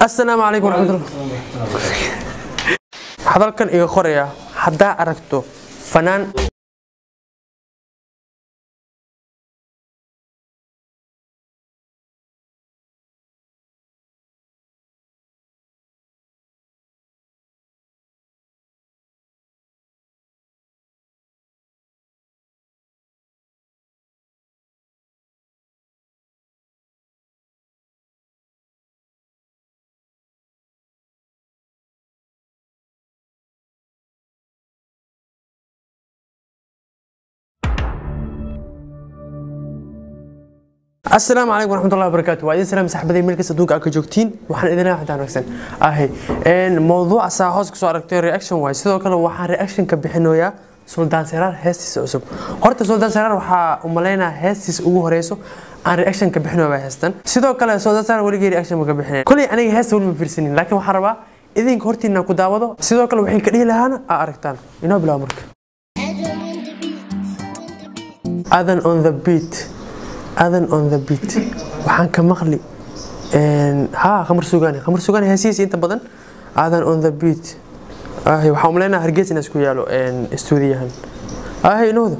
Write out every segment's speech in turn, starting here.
assalaamu calaykum waraxmatullah hadalkan iga qoraya haddaa aragto fanaan asalaamu calaykum waraxmatullahi wabarakaatu waa idin salaam saxbaday meel kasta adduunka aad ka joogtiin waxaan idin leeyahay xataa wanaagsan ahay mowduuca saa hoos kusoo aragtay reaction waay sidoo kale waxaan reaction ka bixinoyaa suldaan seraar heestiisa cusub horta suldaan seraar waxaa u malaynaa heestiisa ugu horeyso aan reaction ka bixino baa heestan sidoo kale suldaan seraar weligii reaction ma ka bixinayn koley aniga heesta weli ma fiirsanin laakiin waxaan rabaa idinka hortiina ku daawado sidoo kale waxay ka dhihi lahaana aa aragtaan inoo bilaabo marka Adam on the beat adan on the beat waxaan ka maqli ha khamar sugaani khamar sugaani heesihiisa inta badan adan on the beat ahay waxaan umaleynaa hargeysa inaa isku yaalo stuudiyahan ahay inooda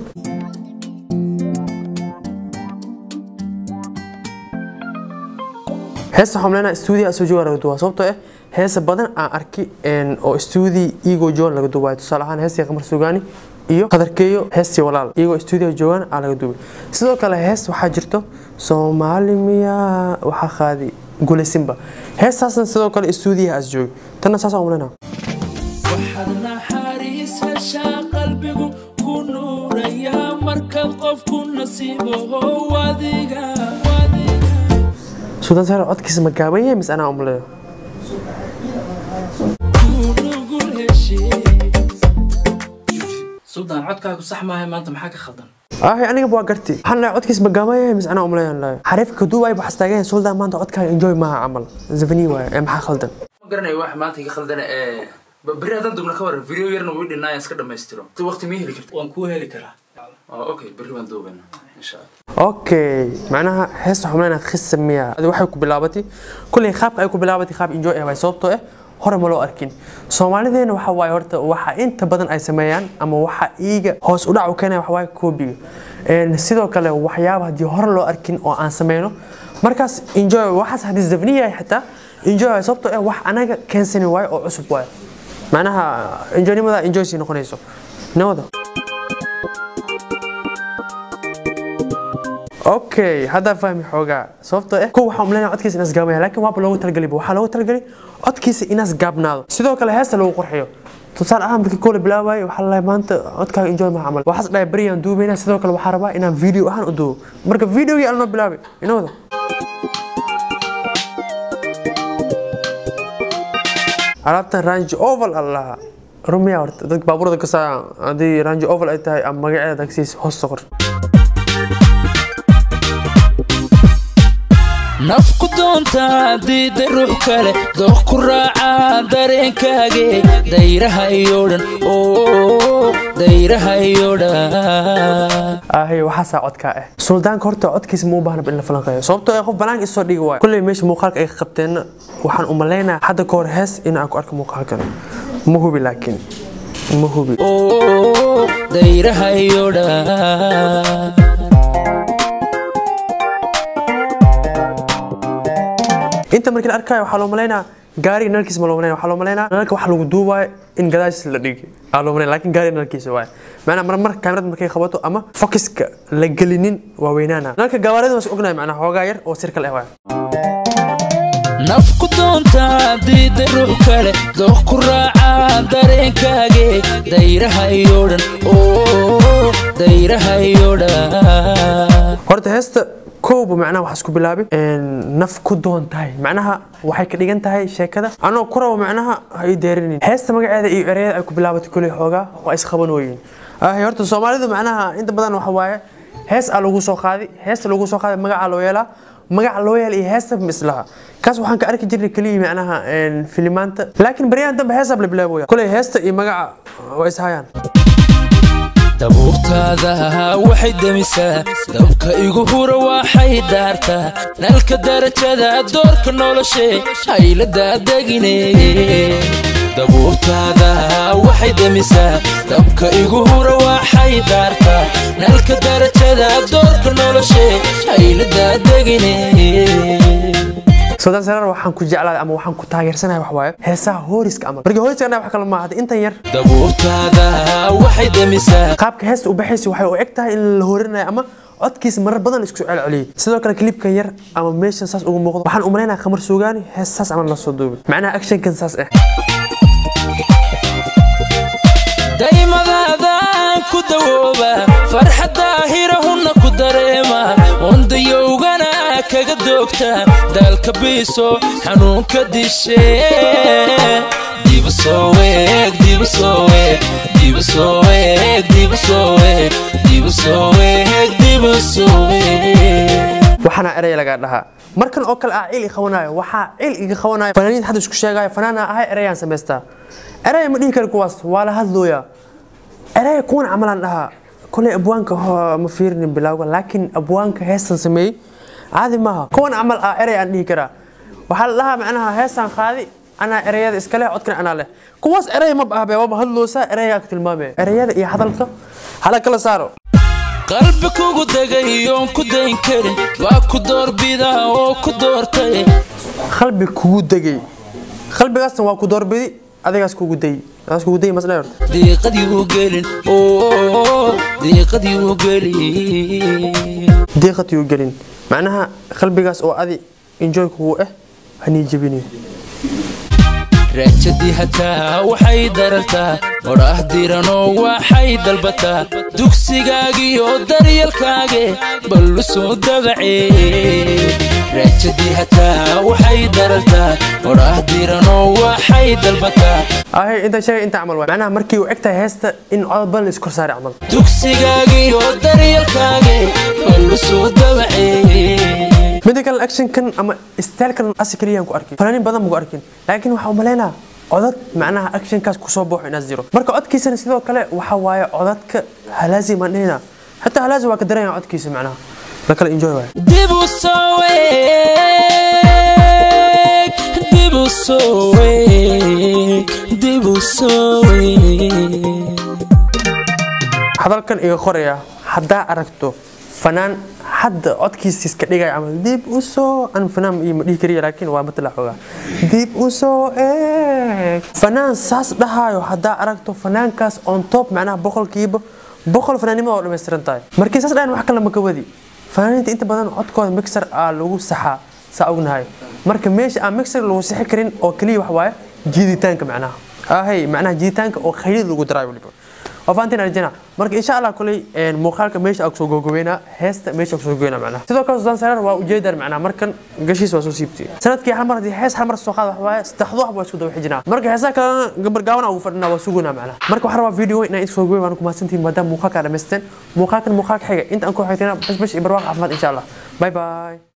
heesa waxaan umaleynaa stuudiya soo jooga laga duwaa sababtoo ah heesa badan aan arki oo stuudi ego john laga duwaayo tusaale ahaan heestii khamar sugaani iyo qadarkeeyo heestii walaal iyagoo stuudiga joogaan aa laga duubay sidoo kale hees waxaa jirto soomaali miyaa waxaa qaadi gulaysinba heestaasna sidoo kale stuudiyaha as joogi tanna saasaan umaleynaa waxaad naxariis heshaa qalbigu ku nuurayaa markaad qofku nasiibo adiga suudaan saare codkiisa ma gaaban yahay mise anaa umaleeyo ku nugul heshee suldaan codkaagu sax maahay maanta maxaa ka khaldan ahay aniga waa garti waxaan lahay codkiisa ma gaaban yahay mise anaa umaleeyaan lahay xariifka kaduubay waxaas taagan yahay suldaan maanta codkaaga enjoy maaha camal zafani waaye ee maxaa khaldan ma garanayo wax maanta iga khaldana ee ba- berri haddaan dubna ka waran video yarna wii dhinaayan iska dhammaystiro ti waqti mii heli karta waan kuu heli karaa oh, okay berri baan duubana insha allah okay macnaha heesta waxaan umaleynaa khisa miya adi waxay ku bilaabatay kulley qaabka ay ku bilaabatay qaab enjoy ah waay sababtoo ah hore ma loo arkin soomaalideena waxa waaye horta waxa inta badan ay sameeyaan ama waxa iiga hoos u dhac u keenaya waxa waaye koobiga Een, sidoo kale waxyaaba haddii hore loo arkin oo aan sameyno markaas enjoy waxaas haddii zafni yahay xitaa enjoy waay sababtoo ah wax anaga keensani waayo oo cusub waayo macnaha enjoynimada enjoy sii noqonayso nawada okay haddaa fahmi xoogaa sababtoo ah kow waxaa umaleynaya codkiisa inaas gaabmaya laakiin waaba loogu talagalay waxaa loogu talagalay codkiisa inaas gaabnaado sidoo kale heesta lagu qurxiyo tusaale ahaan markii koola bilaabayo waxaa lalahay maanta codkaaga enjoy maha camal waxaas dhahay beriyaan duubayna sidoo kale waxaa rabaa inaan video ahaan u duubo marka videogii aan noo bilaabay inooda alaabtan range oval allaha rumiya horta dadka baabuurda ka saa haddii range oval ay tahay ama magaceeda tagsiis hoos soqor nafku doontaa diida ruux kale dooq ku raacaa dareenkaage dayraha iyo dhan oo dayraha iyo dhan ahay waxaasaa codkaa ah suldaanka horta codkiisa ma u baahna in la falanqeeyo sababtoo ah qof banaanka isoo dhigi waayo kulley meesha muuqaalka ay qabteenna waxaan u maleynayaa hadda ka hor hees in aan ku arko muuqaalkan ma hubi laakiin ma hubi oo dayraha iyo dhan inta markii la arkayo waxaa loo maleynayaa gaariga nalkiisa ma loo maleynaya waxaa loo maleynayaa nalka wax lagu duubaayo in gadaashiisa la dhigi aa loo maleynaya laakiin gaariga nalkiisa waaye macnaa mar mar kaamirada markay qabato ama fokiska la gelinin waa weynaana nalka gawaarida waa is ognahay macnaa xoogaa yar oo sirkal ah waaye nafku doontaa diida ruux kale dooq ku raacaa dareenkaage dayraha iyo dhan oo dayraha iyo dhan horta heesta kowba macnaha waxaa isku bilaabay naf ku doon tahay macnaha waxay ka dhigan tahay sheekada anoo ku rabo macnaha ha ii deerinin heesta magaceeda iyo ereyada ay ku bilaabatay kuley xoogaa waa isqabanooyin ahay horta soomaalidu macnaha inta badan waxa waaye hees aa lagu soo qaaday heesta lagu soo qaaday magacaa loo yeelaa magaca loo yeela iyo heesta mislaha kaas waxaan ka arki jirnay keliya macnaha filimaanta laakiin baryahan dambe heesaa la bilaabooya kuley heesta iyo magaca waa ishayaan dabuurtaada waxay demisaa dabka igu hura waxay daartaa nalka darajada doorka noloshe haylada degine dabuurtaada waxay demisaa dabka igu hura waxay daartaa nalka darajada doorka noloshe haylada degine sodaan saraar waxaan ku jeclaaday ama waxaan ku taageersanahay wax waaye heesaha hooriska amal markii hooriska anaa wax kale maaha intan yar dabuurtaada waxay demisaa qaabka heesta u baxaysa waxay u eg tahay in la hoorinayo ama codkiisa marar badan la isku soo celceliyey sidoo kale klibkan yar ama meeshan saas ugu muuqdo waxaan u malaynayaa khamar suugaani hees saas amal la soo duubay macnaha actionkan saas ah daymadaadaan ku dawooba farxadda hirahunna ku dareema wandayowgana kaga doogta daalka biiso xanuunka dishe dibu soo weeg dibu soo weeg dibu soo weeg dibu soo weeg dibu soo weeg dibu soo weeg waxaana erey laga dhahaa markan oo kale ah cil i qabanaayo waxaa cil iga qabanaayo fanaaniinta hadda isku sheegaayo fanaana ahay ereyaan samaystaa erey ma dhihi kari kuwaas waa la hadlooyaa erey kuwan camalaan dhahaa koley abwaanka ho- ma fiirinin bilowga laakiin abwaanka heestan sameeyey caadi maaha kuwan camal ah erey aan dhihi karaa waxaa la dhahaa macnaha heestan qaadi anaa ereyada iska leh codkana anaa leh kuwaas erey ma ahbe waaba hadloosaa ereygaa ka tilmaamaya ereyada iyo hadalka hala kala saaro qalbi kugu degay oon ku dayn karin waa ku doorbidaa oo ku doortay qalbi kugu degay qalbigaasna waa ku doorbidi adigaas kugu dayi adigaas kugu dayi masdhe horta diiqadii u gelin oo diiqadii u gelin diiqatii u gelin macnaha qalbigaas oo adi enjoy kugu ah hanii jebinayo raajadii hataa waxay darartaa odhaah diranoo waxay dalbataa dugsigaagiyo daryalkaage ballu soo dabacee raajadii hataa waxay darartaa odhaah diranoo waxay dalbataa ahay inta sheegay inta camal waay macnaha markii uu eg tahay heesta in codod badan la iskor saaray camal dugsigaagiyo daryalkaage ballu soo dabacee midda kale actionkan ama stylkan asi kaliyaan ku arkin fanaaniin badan ma ku arkin laakiin waxaa u malaynaa codad macnaha actionkaas kusoo booxo inaas jiro marka codkiisana sidoo kale waxa waaye codadka halaazi maan dhihina xataa halaazi waa ka daranya codkiisa macnaha la kala enjoy waay dib u soo weeg dib u soo weeg dib u soo weeg hadalkan iga qoraya haddaa aragto fanaan hadda codkiisa iska dhigaya camal dib u soo an fanaan iyo ma dhihi kariya laakiin waa matala xoogaa dib u soo eeg fanaan saas dhahaayo haddaa aragto fanaankaas on top macnaha boqolkiiba boqol fanaannimada oo dhammaystiran tahay markii saas dhahan wax kale ma ka wadi fanaaniinta inta badan codkooda mixer aa lagu saxaa saa ognahay marka meesha aan mixer lagu sixi karin oo keliya wax waaye jiiditaanka macnaha ahay macnaha jiiditaanka oo khaylid lagu daraayo weliba وفانتين رجنا مرك ان شاء الله كلي مخالك ميش اكسو غوغوينا هيست ميش اكسو غوغوينا معنا sidoo kale sudan sarar waa ujeedar macna markan gashiis waa soo siibtay sanadkii hal mar hadii hees hal mar soo qaad wax waaye saddexdu wax waa isku daba xijinaa marka heesaha kale gabar gaawana ugu fadhina waa suguna macna marka waxaan rabaa video inaan isoo goy waan ku mahadsantihiin maadaama muuqaalka dhamaysteen muuqaalkan muuqaalka xiga inta aan ku xigtayna bash bash iyo barwaaq caafimaad insha allah bye bye